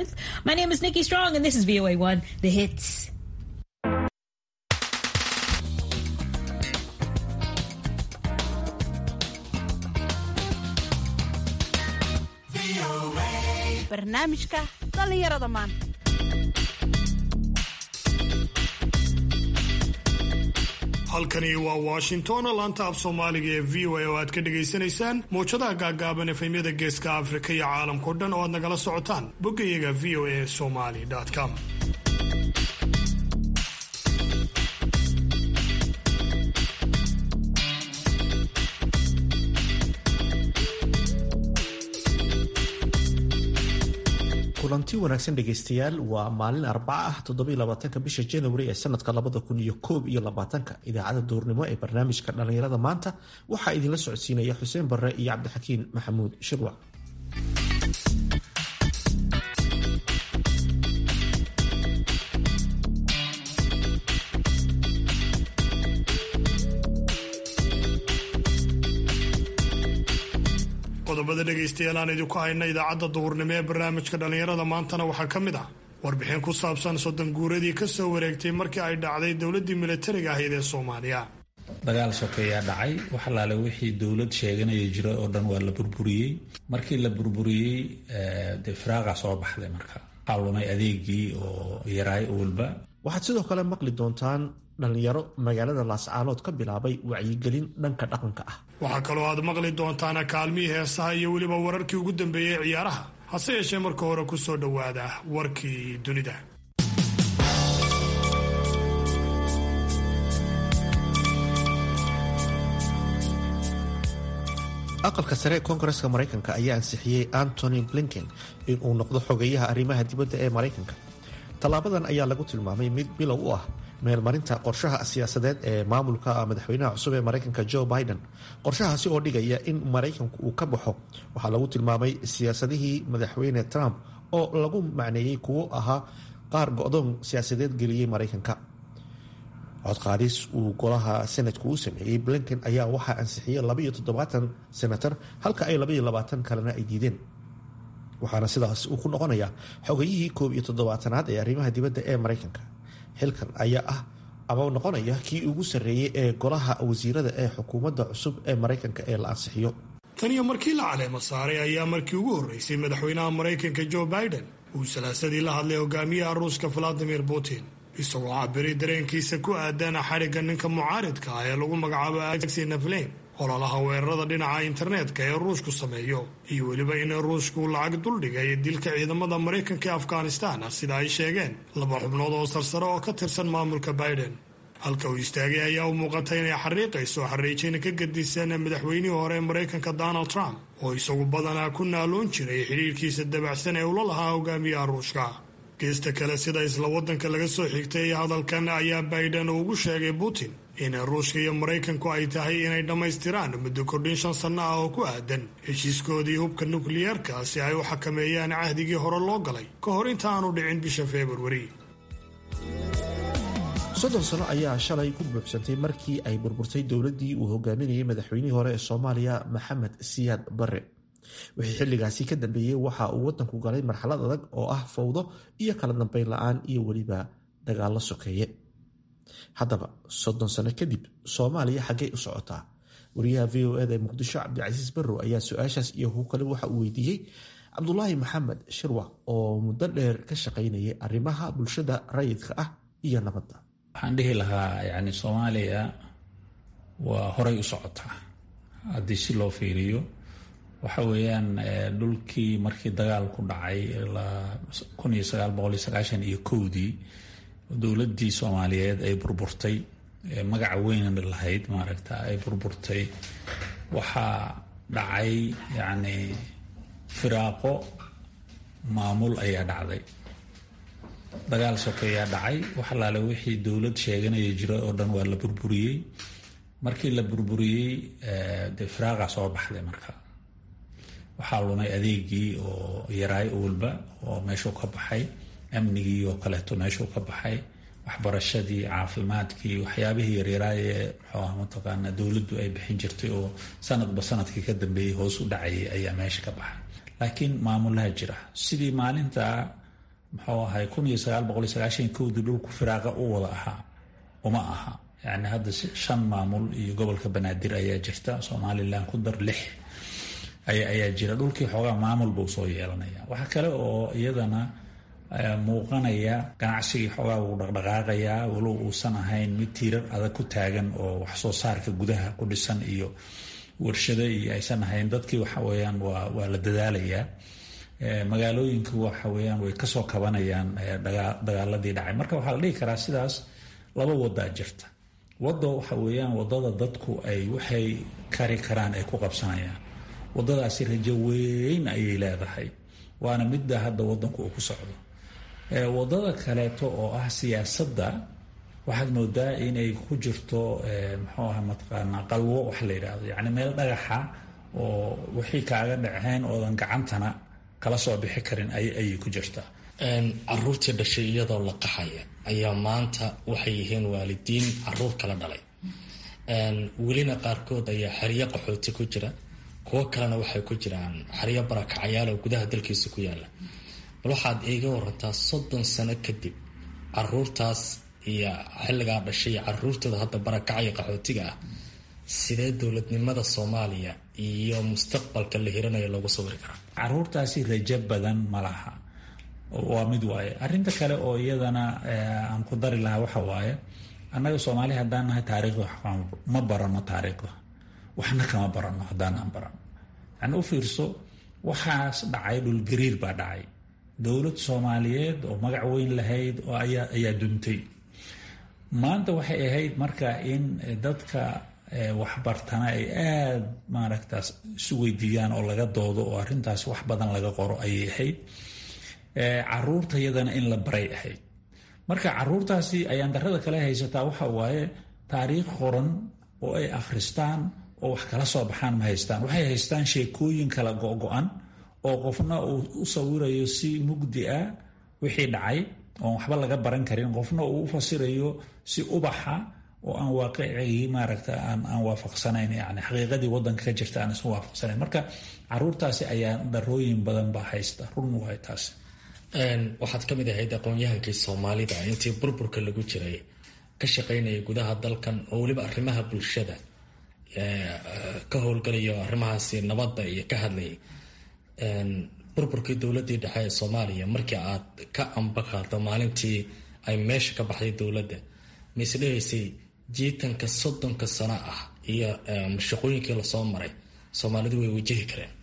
7th. My name is Nikki Strong, and this is VOA1, The Hits. barnaamijka dhallinyarada maanta halkani waa washington laanta af soomaaliga ee v o a oo aad ka dhagaysanaysaan mowjadaha gaagaaban efemyada geeska afrika iyo caalamkao dhan oo aad nagala socotaan boggayaga v o a somali com kulanti wanaagsan dhegaystayaal waa maalin arbaca ah toddobylabaatanka bisha januari ee sanadka labada kun iyo koob iyo labaatanka idaacadda duurnimo ee barnaamijka dhallinyarada maanta waxaa idinla socodsiinaya xuseen barre iyo cabdixakiin maxamuud shirwac qodobada dhegaystayaal aan idinku hayna idaacadda duhurnimo ee barnaamijka dhallinyarada maantana waxaa ka mid ah warbixin ku saabsan soddon guuradii ka soo wareegtay markii ay dhacday dowladdii militariga ahayd ee soomaaliya dagaal sokeeyaa dhacay wax alaale wixii dowlad sheeganaya jira oo dhan waa la burburiyey markii la burburiyey dee firaaqa soo baxday marka waxaa lumay adeegii oo yaraay walba waxaad sidoo kale maqli doontaan dhallinyaro magaalada laascaanood ka bilaabay wacyigelin dhanka dhaqanka ah waxaa kaloo aad maqli doontaana kaalmihii heesaha iyo weliba wararkii ugu dambeeyey ee ciyaaraha hase yeeshee marka hore ku soo dhowaada warkii dunida aqalka sare ee koongareska maraykanka ayaa ansixiyey antony blinken in uu noqdo xogeyaha arrimaha dibadda ee maraykanka tallaabadan ayaa lagu tilmaamay mid bilow u ah meelmarinta qorshaha siyaasadeed ee maamulka madaxweynaha cusub ee maraykanka joe biden qorshahaasi oo dhigaya in maraykanku uu ka baxo waxaa lagu tilmaamay siyaasadihii madaxweyne trump oo lagu macneeyey kuwo ahaa qaar go-doon siyaasadeed geliyey maraykanka codqaadis uu golaha senatku u sameeyey blinken ayaa waxaa ansixiyey labaiyo toddobaatan senatar halka ay labaiyo labaatan kalena ay diideen waxaana sidaas uu ku noqonayaa xogayihii koob iyo toddobaatanaad ee arrimaha dibadda ee maraykanka xilkan ayaa ah ama noqonaya kii ugu sarreeyey ee golaha wasiirada ee xukuumadda cusub ee maraykanka ee la ansixiyo tan iyo markii la caleemo saaray ayaa markii ugu horreysay madaxweynaha maraykanka joe biden uu salaasadii la hadlay hogaamiyaha ruushka valadimir putin isagoo cabiray dareenkiisa ku aadan xadhigga ninka mucaaridka ah ee lagu magacaabo alexi naflein ololaha weerarada dhinaca internetka ee ruushku sameeyo iyo weliba in ruushku lacag duldhigay dilka ciidamada maraykanka ee afghanistan sida ay sheegeen laba xubnood oo sarsare oo ka tirsan maamulka biden halka uu istaagay ayaa u muuqatay inay xariiqayso xariijina ka gadisan madaxweynihii hore ee maraykanka donald trump oo isagu badanaa ku naaloon jiray xidhiirkiisa dabacsan ee ula lahaa hogaamiyaha ruushka geesta kale sida isla waddanka laga soo xigtay hadalkan ayaa biden ugu sheegay putin in ruushka iyo maraykanku ay tahay inay dhammaystiraan muddo kordhin shan sanno ah oo ku aadan heshiiskoodii hubka nukliyeerka si ay u xakameeyaan cahdigii hore loo galay ka hor inta aanu dhicin bisha februari soddon sano ayaa shalay ku buuxsantay markii ay burburtay dowladdii uu hogaaminayay madaxweynihii hore ee soomaaliya maxamed siyaad barre wixii xilligaasi ka dambeeyey waxa uu waddanku galay marxalad adag oo ah fowdo iyo kala dambeyn la-aan iyo weliba dagaallo sokeeye haddaba soddon sano kadib soomaaliya xaggay u socotaa wariyaha v o eda ee muqdisho cabdicasiis barrow ayaa su-aashaas iyo hu kale waxa uu weydiiyey cabdulaahi maxamed shirwac oo muddo dheer ka shaqaynayay arrimaha bulshada rayidka ah iyo nabadda waxaan dhihi lahaa yani soomaaliya waa horay u socotaa haddii si loo fiiriyo waxa weeyaan dhulkii markii dagaal ku dhacay kun iyo sagaal boqol iyo sagaashan iyo kowdii dowladdii soomaaliyeed ay burburtay magaca weyn lahayd maaragta ay burburtay waxaa dhacay yacni firaaqo maamul ayaa dhacday dagaal sokeeyaa dhacay wax alaale wixii dowlad sheeganaya jira oo dhan waa la burburiyey markii la burburiyey dee firaaqa soo baxday marka waxaa lumay adeegii oo yaraay walba oo meeshuu ka baxay amnigii oo kaleeto meeshuu ka baxay waxbarashadii caafimaadkii waxyaabihii yaryaraaye muxuu ah mataqaana dowladdu ay bixin jirtay oo sanadba sanadkii ka dambeeyey hoos u dhacayay ayaa meesha ka baxay laakiin maamulaha jira sidii maalinta muxuu ahay kun iyo sagaal boqol iyo sagaashan kowdii dhulku firaaqa u wada ahaa uma aha yani hadda shan maamul iyo gobolka banaadir ayaa jirta somalilan ku dar lix ayaa jira dhulkii xoogaa maamul buu soo yeelanaya waxaa kale oo iyadana muuqanaya ganacsigii xoogaa wuu dhaqdhaqaaqayaa walow uusan ahayn mid tiirar adag ku taagan oo wax soo saarka gudaha ku dhisan iyo warshado iyo aysan ahayn dadkii waxa weyaan waa la dadaalayaa magaalooyinku waxa weyaan way kasoo kabanayaan dagaaladii dhacay marka waxaa la dhihi karaa sidaas laba wadaa jirta wado waxa weyaan wadada dadku ay waxay kari karaan ay ku qabsanayaan wadadaasi rajo weyn ayay leedahay waana midda hadda wadanku uu ku socdo wadada kaleeto oo ah siyaasadda waxaad moodaa inay ku jirto muxuu aha mataqaanaa qalwo wax la yidhaahdo yacni meel dhagaxa oo wixii kaaga dhaceen oodan gacantana kala soo bixi karin ayay ku jirtaa caruurtii dhashay iyadoo la qaxaya ayaa maanta waxay yihiin waalidiin caruur kala dhalay welina qaarkood ayaa xeryo qaxooti ku jira kuwo kalena waxay ku jiraan xeryo barakacayaal oo gudaha dalkiisa ku yaala bal waxaad iiga warantaa soddon sano kadib caruurtaas iyo xilligaa dhashay iyo caruurtooda hadda barakacaya qaxootiga ah sidee dowladnimada soomaaliya iyo mustaqbalka la hiranayo loogu sawiri karaa caruurtaasi rajo badan ma laha waa mid waaye arinta kale oo iyadana aan ku dari lahaa waxa waaye annaga soomaali haddaan nahay taariikhda ma barano taariikhda waxna kama barano haddaanaan barano yani u fiirso waxaas dhacay dhulgariir baa dhacay dowlad soomaaliyeed oo magac weyn lahayd oo ayaa duntay maanta waxay ahayd marka in dadka waxbartana ay aada maaragtaas isu weydiiyaan oo laga doodo oo arrintaas wax badan laga qoro ayay ahayd caruurta yadana in la baray ahayd marka caruurtaasi ayaan darada kale haysataa waxa waaye taariikh qoran oo ay akhristaan oo wax kala soo baxaan ma haystaan waxay haystaan sheekooyin kala go-go-an oo qofna uu u sawirayo si mugdi ah wixii dhacay oon waxba laga baran karin qofna uu u fasirayo si ubaxa oo aan waaqicigii maaragta aan waafaqsanayn yani xaqiiqadii wadanka ka jirta aan isu waafaqsanayn marka caruurtaasi ayaa darooyin badan baa haysta run waay taas waxaad ka mid ahayd aqoon-yahankii soomaalida intii burburka lagu jiray ka shaqaynaya gudaha dalkan oo weliba arrimaha bulshada ka howlgalayo arrimahaasi nabadda iyo ka hadlayay burburkii dowladii dhexe ee soomaaliya markii aad ka ambaqaado maalintii ay meesha ka baxday dowladda mise dhehaysay jiitanka soddonka sano ah iyo shaqooyinkii lasoo maray soomaalidu way wajahi kareen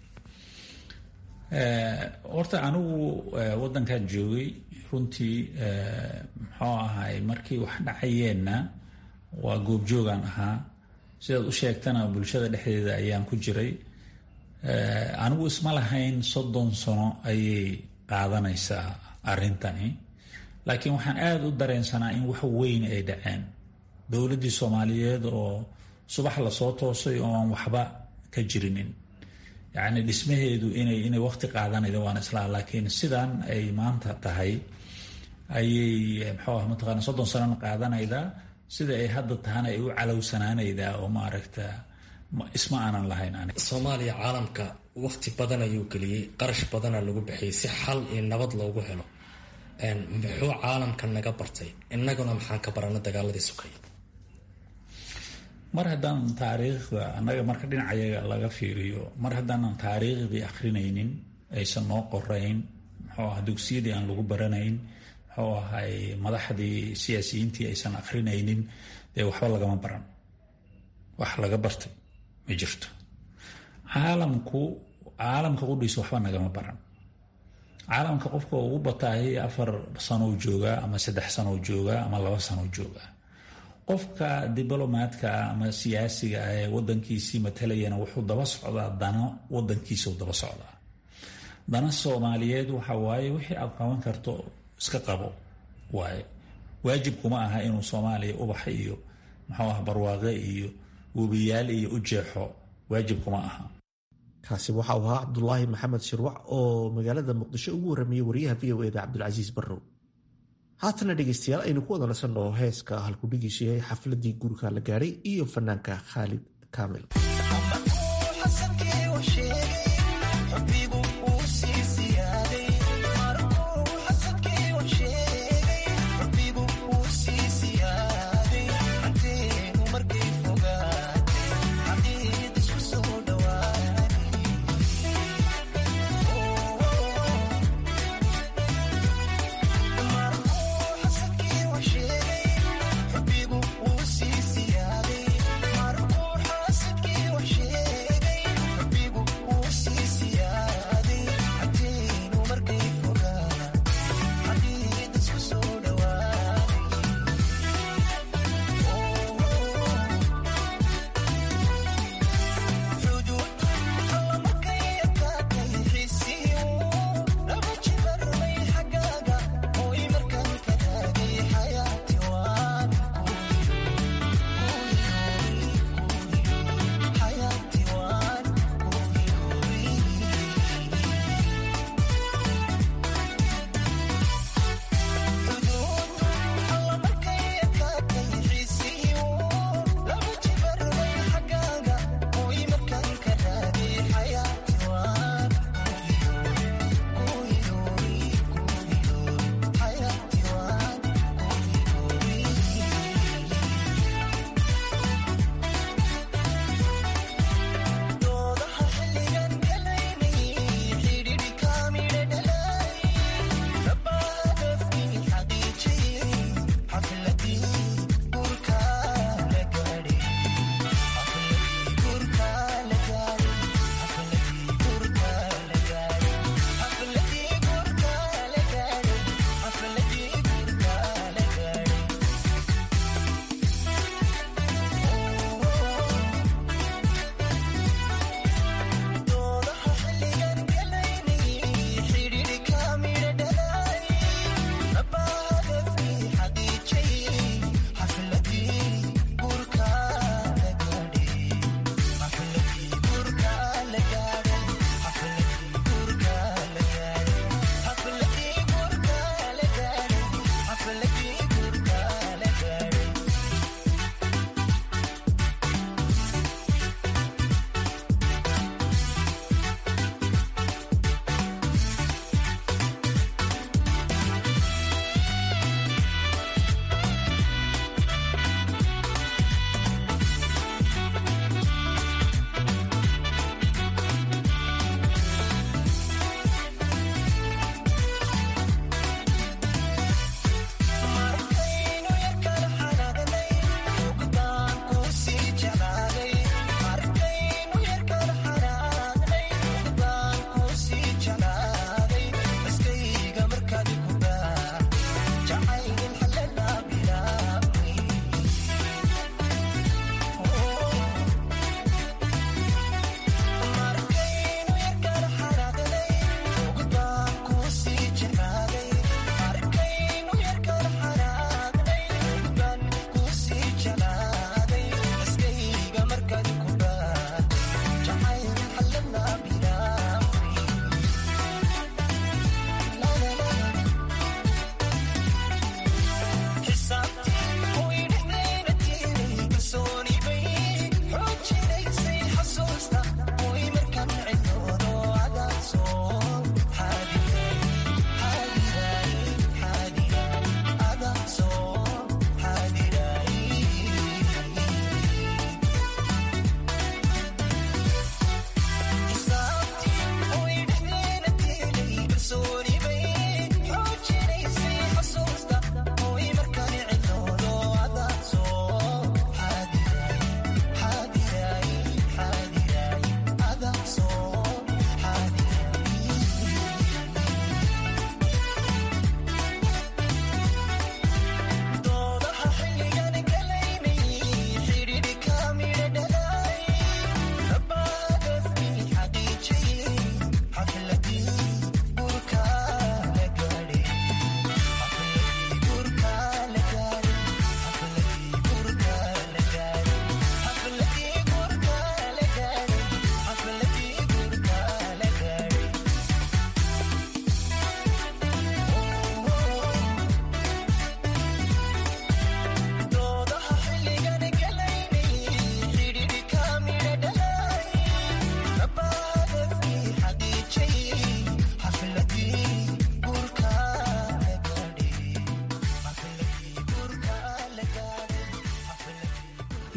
horta anigu wadankan joogay runtii muxuu ahay markii wax dhacayeenna waa goobjoogaan ahaa sidaad u sheegtana bulshada dhexdeeda ayaan ku jiray anigu isma lahayn soddon sano ayay qaadanaysaa arrintani laakiin waxaan aada u dareensanaa in wax weyn ay dhaceen dowladdii soomaaliyeed oo subax lasoo toosay oo aan waxba ka jirinin yacni dhismaheedu inay inay waqti qaadanayda waan islaa laakiin sidan ay maanta tahay ayay muxuu ah mataqaana soddon sanona qaadanaydaa sida ay hadda tahana ay u calowsanaanaydaa oo maaragta isma aanan lahayn aniga soomaaliya caalamka waqti badan ayuu geliyey qarash badana lagu bixiyey si xal iyo nabad loogu helo muxuu caalamka naga bartay innaguna maxaan ka barana dagaaladii sukay mar haddaanan taariikhda annaga marka dhinacayaga laga fiiriyo mar haddaanan taariikhdii akrinaynin aysan noo qorayn muxuu ah dugsiyadii aan lagu baranayn muxuu ahay madaxdii siyaasiyiintii aysan akrinaynin dee waxba lagama baran wax laga bartay ma jirto caalamku caalamka qudhiisa waxba nagama baran caalamka qofka ugu bataahay afar sanow joogaa ama saddex sanow joogaa ama laba sanow joogaa qofka diblomaadka ama siyaasiga ah ee wadankiisii matalayana wuxuu daba socdaa dano wadankiisau daba socdaa dana soomaaliyeed waxa waaye wixii aad qaban karto iska qabo waaye waajibkuma aha inuu soomaaliya ubax iyo muxuu ah barwaaqe iyo webiyaal iyo u jeexo waajibkuma aha kaasi waxa uu ahaa cabdulaahi maxamed shirwac oo magaalada muqdisho ugu warramiyey wariyaha v o eda cabdulcasiis barrow haatana dhegeystayaal aynu ku wada nasanno heeska halkudhigiisu yahay xafladii guriga la gaadhay iyo fanaanka khaalid kaamil xabigu uu sii siyaaday markuu xasadkii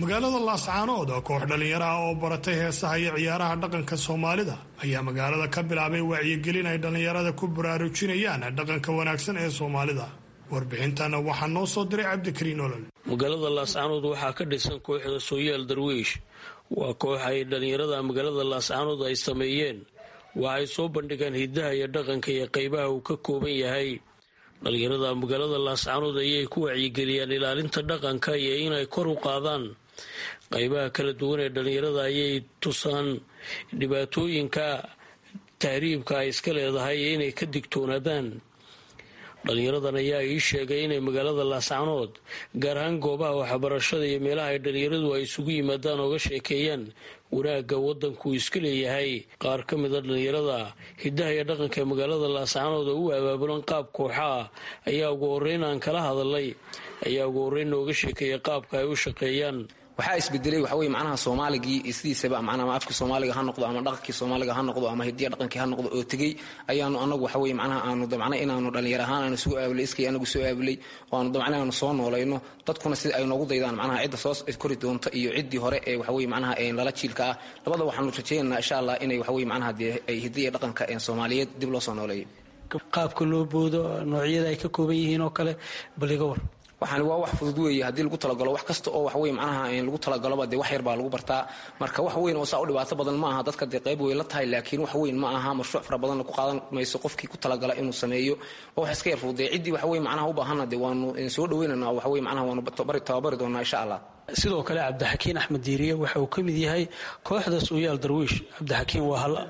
magaalada laascaanood oo koox dhallinyaraha oo baratay heesaha iyo ciyaaraha dhaqanka soomaalida ayaa magaalada ka bilaabay wacyigelin ay dhallinyarada ku baraarujinayaan dhaqanka wanaagsan ee soomaalida warbixintana waxaa noo soo diray cabdikariin olol magaalada laascaanood waxaa ka dhisan kooxda sooyaal darwiish waa koox ay dhallinyarada magaalada laascaanood ay sameeyeen waxay soo bandhigaan hidaha iyo dhaqanka iyo qaybaha uu ka kooban yahay dhallinyarada magaalada laascaanood ayay ku wacyigeliyaan ilaalinta dhaqanka iyo inay kor u qaadaan qaybaha kala duwan ee dhallinyarada ayay tusaan dhibaatooyinka tahriibka ay iska leedahay iyo inay ka digtoonaadaan dhallinyaradan ayaa ii sheegay inay magaalada laascaanood gaar ahaan goobaha waxbarashada iyo meelaha ay dhallinyaradu ay isugu yimaadaan ooga sheekeeyaan wanaagga waddanku iska leeyahay qaar ka mida dhallinyarada hidaha iyo dhaqanka ee magaalada laascaanood oo u abaabulan qaab kooxa ah ayaa ugu horreyn aan kala hadalay ayaa ugu horreyn nooga sheekeeya qaabka ay u shaqeeyaan waxaa isbedelay waxa weye macnaha soomaaligii sidiisaba macnaha ama afkii soomaaliga ha noqdo ama dhaqankii soomaaliga ha noqdo ama hidiya dhaqankii ha noqdo oo tegey ayaanu anagu waxa weye macnaha aanu damcnay inaanu dhallinyar ahaan aanu isugu aabulay iskay anagu soo aabulay oo aanu damcnay aanu soo noolayno dadkuna sida ay noogu daydaan macnaha cidda soo kori doonta iyo ciddii hore ee waxa weye macnaha lala jiilka ah labada waxaanu rajaynaynaa insha allah inay waxa weye macnaha dee ay hidiya dhaqanka soomaaliyeed dib loo soo nooleeyo qaabka loo boodo noocyada ay ka kooban yihiin oo kale baliga war waxaani waa wax fudud weeye haddii lagu talagalo wax kasta oo wax wey macnaha lagu talagaloba dee wax yar baa lagu bartaa marka wax weyn oo saa u dhibaato badan ma aha dadka dee qayb wey la tahay laakiin wax weyn ma aha mashruuc fara badanna ku qaadan mayso qofkii ku talagala inuu sameeyo oo wax iska yar fudud dee ciddii wax wey macnaha u baahanna dee waanu soo dhaweynana wax wey macnaha waanu tababari doonaa insha allah sidoo kale cabdixakiin axmed diiriye waxa uu ka mid yahay kooxda sooyaal darwiish cabdixakiin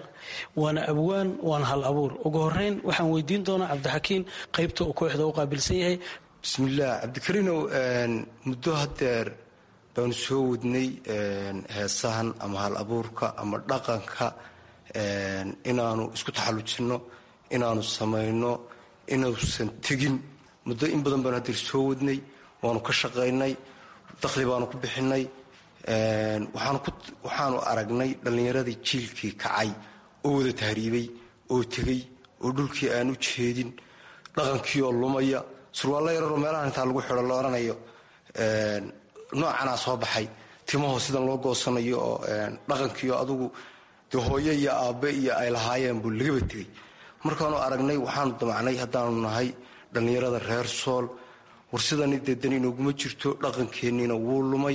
waana abwaan waana hal abuur ugu horeyn waxaan weydiin doonaa cabdixakiin qaybta uu kooxda u qaabilsan yahay bismillaah cabdikariinow muddo hadeer baanu soo wadnay heesahan ama hal abuurka ama dhaqanka inaanu isku taxallujinno inaanu samayno inuusan tegin muddo in badan baanu hadeer soo wadnay waanu ka shaqaynay dakhli baanu ku bixinay waxaanu aragnay dhallinyaradii jiilkii kacay oo wada tahriibay oo tegey oo dhulkii aan u jeedin dhaqankii oo lumaya surwaallo yararoo meelahan intaa lagu xidho la odhanayo noocanaa soo baxay timahoo sidan loo goosanayo oo dhaqankiio adugu dee hooyo iyo aabbe iyo ay lahaayeen buu lagaba tegey markaanu aragnay waxaanu damacnay haddaanu nahay dhallinyarada reer sool war sidani dee dan inooguma jirto dhaqankeenniina wuu lumay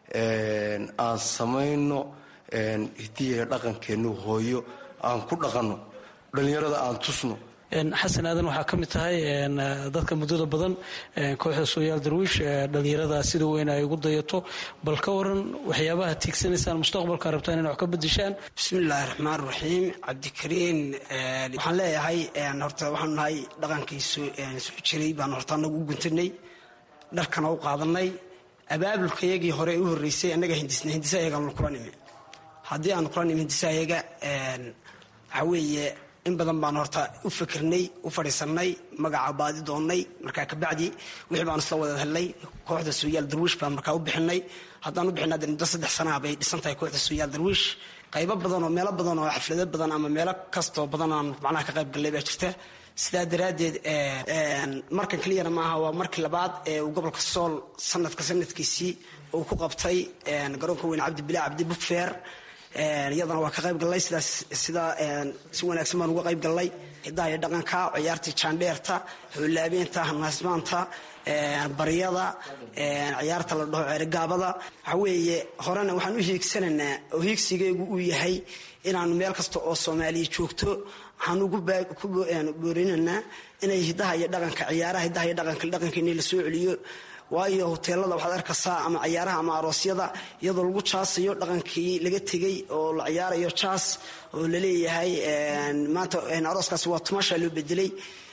aan samayno hidiya dhaqankeennu hooyo aan ku dhaqanno dhallinyarada aan tusno xasan aadan waxaa ka mid tahay dadka muddada badan kooxda sooyaal darwiish dhallinyarada sida weyn ay ugu dayato bal ka waran waxyaabaha tiigsanaysaan mustaqbalka rabtaan inay wax ka bedeshaan bismillaahi raxmaan raxiim cabdikariin waxaan leeyahay horta waxaanu nahay dhaqankii soo jiray baanu horta anagu u guntanay dharkana u qaadanay abaabulkayagii hore u horreysay annaga hindisna hindisa ayagaanu kula nimi haddii aanu kula nimi hindisa ayaga waxaa weeye in badan baan horta u fikirnay u fadhiisanay magaca baadi doonnay markaa kabacdi wixii baan isla wada helnay kooxda sooyaal darwiish baan markaa u bixinay haddaan u bixina de muddo saddex sanaa bay dhisan tahay kooxda sooyaal darwiish qaybo badan oo meelo badan oo xaflado badan ama meelo kastoo badan aan macnaha ka qayb gallay baa jirta sidaa daraaddeed markan keliyana maaha waa markii labaad ee uu gobolka sool sanadka sanadkiisii uu ku qabtay garoonka weyn cabdi bilaa cabdi bukfeer iyadana waa ka qayb gallay sidaas sidaa si wanaagsan baan uga qayb gallay hidaha iyo dhaqanka ciyaartii jaandheerta hoolaabeenta hanaasmaanta baryada ciyaarta la dhaho ceerigaabada waxa weeye horena waxaan u hiigsanaynaa oo hiigsigaygu uu yahay inaanu meel kasta oo soomaaliya joogto waxaan ugu boorinaynaa inay hidaha iyo dhaqanka ciyaaraha hidaha iyo dhaqanka dhaqankeeni la soo celiyo waayo hoteelada waxaad arkaysaa ama ciyaaraha ama aroosyada iyadoo lagu jaasayo dhaqankii laga tegey oo la ciyaarayo jaas oo laleeyahay maanta arooskaasi waa tumasha loo bedelay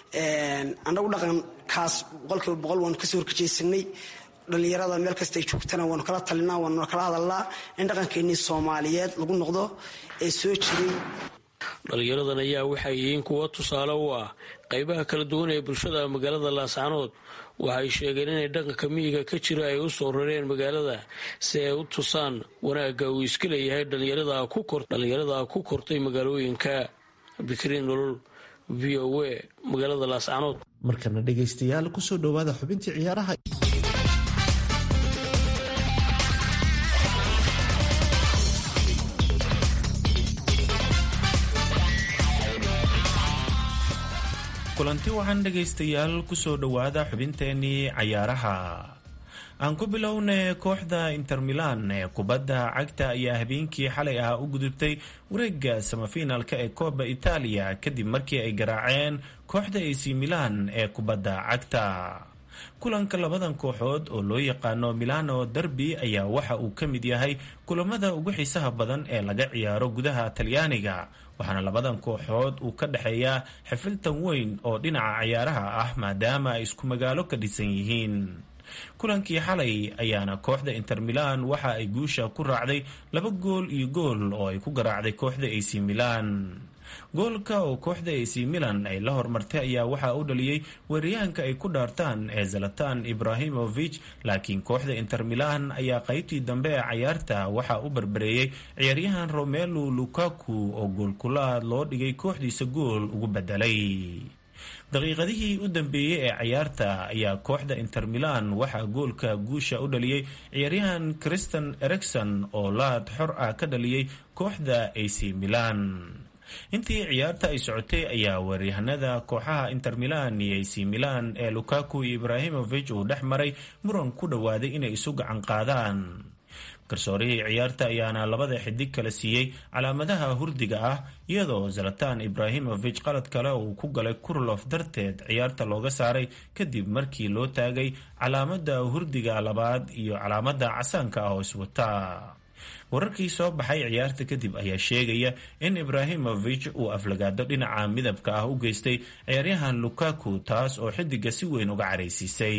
annagu dhaqankaas boqolkiiba boqol waanu kasoo horkajeysanay dhallinyarada meel kasta ay joogtana waanu kala talinaa waanu kala hadalnaa in dhaqankeenii soomaaliyeed lagu noqdo ee soo jiray dhallinyaradan ayaa waxay yihiin kuwo tusaale u ah qaybaha kala duwan ee bulshada magaalada laascaanood waxay sheegeen inay dhaqanka miyiga ka jira ay u soo rareen magaalada si ay u tusaan wanaagga uu iska leeyahay dhallinyarada ku kortay magaalooyinka cabdikariin nolol v o a magaalada laascaanood markana dhegaystayaal kusoo dhowaada xubintii ciyaaraha kulanti waxaan dhegaystayaal kusoo dhowaada xubinteenii cayaaraha aan ku bilownay kooxda inter milan ee kubadda cagta ayaa habeenkii xalay ah u gudubtay wareega samafinalka ee kooba itaaliya kadib markii ay garaaceen kooxda ac milan ee kubadda cagta kulanka labadan kooxood oo loo yaqaano milano derby ayaa waxa uu ka mid yahay kulamada ugu xiisaha badan ee laga ciyaaro gudaha talyaaniga waxaana labadan kooxood uu ka dhexeeyaa xifiltan weyn oo dhinaca cayaaraha ah maadaama ay isku magaalo ka dhisan yihiin kulankii xalay ayaana kooxda inter milan waxa ay guusha ku raacday laba gool iyo gool oo ay ku garaacday kooxda ac milan goolka oo kooxda ac milan ay la hormartay ayaa waxaa u dhaliyey weeraryahanka ay ku dhaartaan ee zalatan ibrahimovich laakiin kooxda inter milan ayaa qaybtii dambe ee cayaarta waxaa u barbareeyey ciyaaryahan romelu lukaku oo goolkulaad loo dhigay kooxdiisa gool ugu bedelay daqiiqadihii u dambeeyey ee cayaarta ayaa kooxda inter milan waxaa goolka guusha u dhaliyey ciyaaryahan christian ericson oo laad xor ah ka dhaliyey kooxda ac milan intii ciyaarta ay socotay ayaa weeryahanada kooxaha inter milan iyo ac milan ee lukaku iyo ibrahimovich uu dhex maray muran ku dhowaaday inay isu gacan qaadaan garsoorihii ciyaarta ayaana labada xidig kala siiyey calaamadaha hurdiga ah iyadoo zalatan ibrahimovich qalad kale uu ku galay kurlof darteed ciyaarta looga saaray kadib markii loo taagay calaamada hurdiga labaad iyo calaamada casaanka ah oo iswata wararkii soo baxay ciyaarta kadib ayaa sheegaya in ibrahimovich uu aflagaado dhinaca midabka ah u geystay ciyaaryahan lukaku taas oo xidiga si weyn uga caraysiisay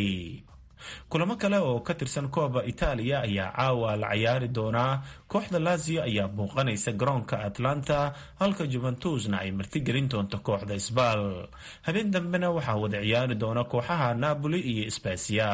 kulamo kale oo ka tirsan kooba itaaliya ayaa caawa la cayaari doonaa kooxda lazio ayaa bouqanaysa garoonka atlanta halka juventusna ay martigelin doonto kooxda sbal habeen dambena waxaa wada ciyaari doona kooxaha napoli iyo sbasiya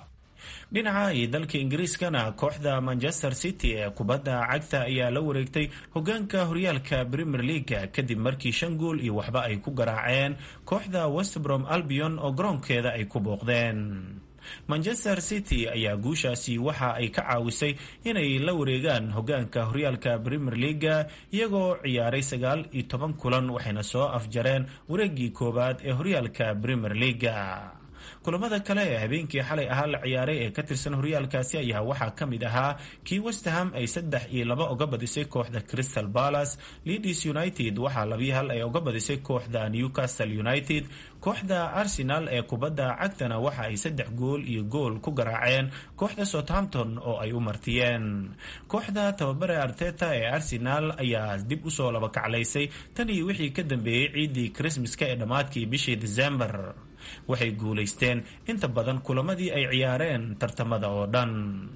dhinaca iyo dalka ingiriiskana kooxda manchester city ee kubadda cagta ayaa la wareegtay hogaanka horyaalka premier leaga kadib markii shan gool iyo waxba ay ku garaaceen kooxda westbrom albion oo garoonkeeda ay ku booqdeen manchester city ayaa guushaasi waxa ay ka caawisay inay la wareegaan hogaanka horyaalka premier leaga iyagoo ciyaaray sagaal iyo toban kulan waxayna soo afjareen wareegii koowaad ee horyaalka premier leaga kulamada kale ee habeenkii xalay ahaa la ciyaaray ee ka tirsan horyaalkaasi ayaa waxaa ka mid ahaa kii westham ay saddex iyo laba uga badisay kooxda crystal palace leeds united waxaa labii hal ay uga badisay kooxda newcastle united kooxda arsenal ee kubadda cagtana waxa ay saddex gool iyo gool ku garaaceen kooxda southampton oo ay u martiyeen kooxda tababare arteta ee arsenal ayaa dib usoo laba kaclaysay tan iyo wixii ka dambeeyey ciidii krismaska ee dhammaadkii bishii december waxay guulaysteen inta badan kulamadii ay ciyaareen tartamada oo dhan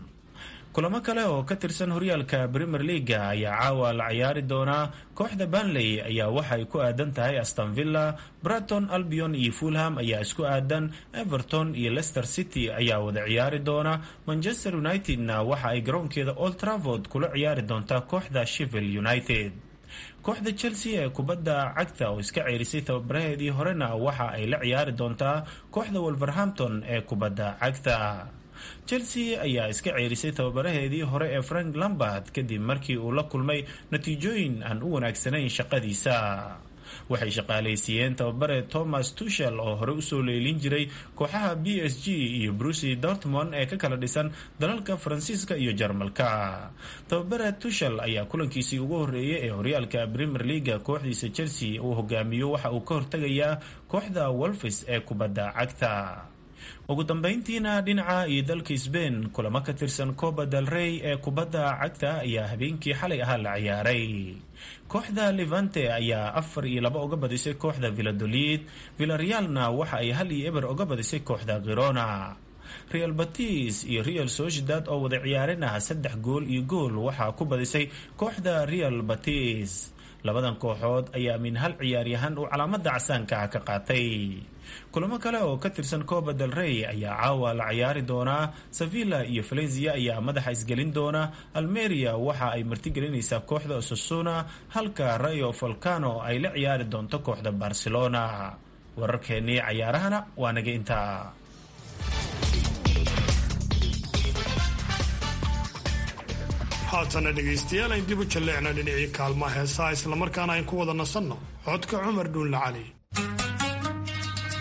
kulamo kale oo ka tirsan horyaalka premier leaga ayaa caawa la ciyaari doonaa kooxda banley ayaa waxay ku aadan tahay aston villa braton albion iyo fulham ayaa isku aadan everton iyo leicester city ayaa wada ciyaari doona manchester unitedna waxa ay garoonkeeda old travord kula ciyaari doontaa kooxda shevil united kooxda chelsea ee kubadda cagta oo iska ceerisay tababaraheedii horena waxa ay la ciyaari doontaa kooxda wolverhampton ee kubadda cagta chelsea ayaa iska ceerisay tababaraheedii hore ee frank lambard kadib markii uu la kulmay natiijooyin aan u wanaagsanayn shaqadiisa waxay shaqaalaysiiyeen tababare thomas tushel oo hore usoo leelin jiray kooxaha b s g iyo brucy dortmond ee ka kala dhisan dalalka faransiiska iyo jarmalka tababare tushel ayaa kulankiisii ugu horeeyay ee horyaalka premier leaga kooxdiisa chelsea uu hogaamiyo waxa uu ka hortegayaa kooxda wolfis ee kubadda cagta ugu dambeyntiina dhinaca iyo dalka sbain kulamo ka tirsan coba del rey ee kubadda cagta ayaa habeenkii xalay ahaa la ciyaaray kooxda levante ayaa afar iyo laba uga badisay kooxda villadolid villarealna waxa ay hal iyo eber uga badisay kooxda khirona real batis iyo real sociedad oo wada ciyaareen ah saddex gool iyo gool waxaa ku badisay kooxda real batis labadan kooxood ayaa min hal ciyaaryahan uu calaamada casaanka ah ka qaatay kulamo kale oo ka tirsan coba del rey ayaa caawa la ciyaari doonaa sevilla iyo valencia ayaa madaxa isgelin doona almeria waxa ay martigelinaysaa kooxda osasuna halka rayo volcano ay la ciyaari doonto kooxda barcelona wararkeennii cayaarahana waa naga intaa haatana dhegaystayaal ayn dib u jalleecna dhinacii kaalmaha heesaha islamarkaana ayn ku wada nasanno codka cumar dhuunla cali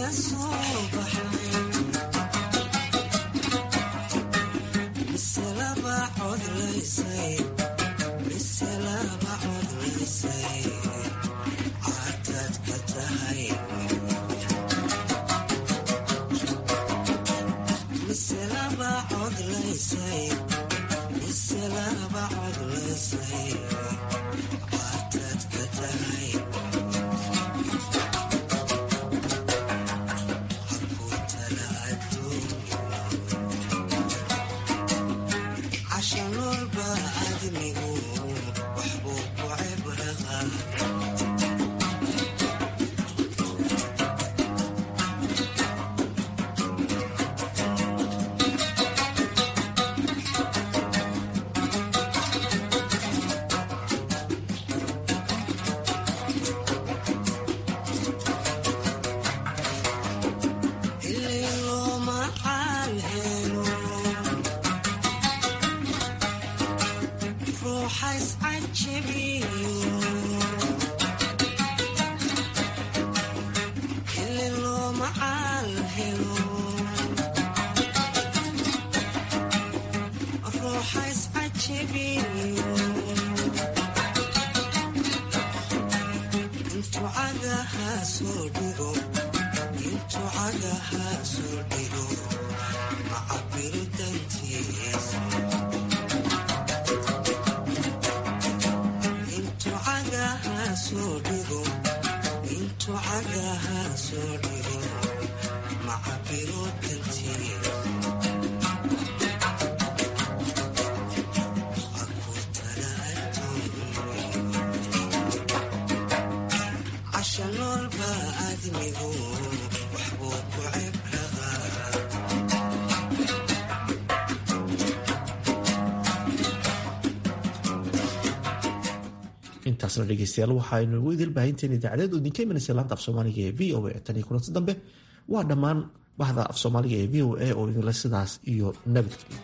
intaasna dhegeystayaal waxaaynu ugu idil baahinteen idaacadeed oo idinka imanaysa laanta af soomaaliga ee v o a tan iyo kulanti dambe waa dhammaan bahda af soomaaliga ee v o a oo idinle sidaas iyo nabadgelyo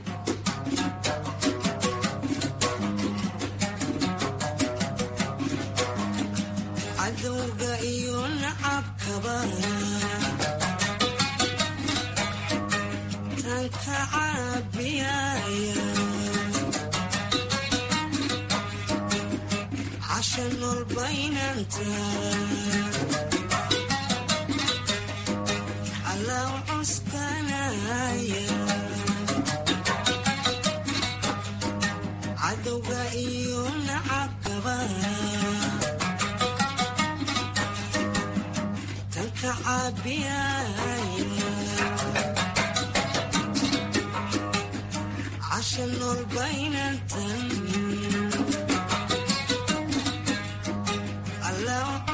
cadowga iyo nacabkaba tanka caabiyaya casha noolbaynanta allaw cuskanaya cadowga iyo nacabkaba tanka caabiyaya casha noolbaynantan allaw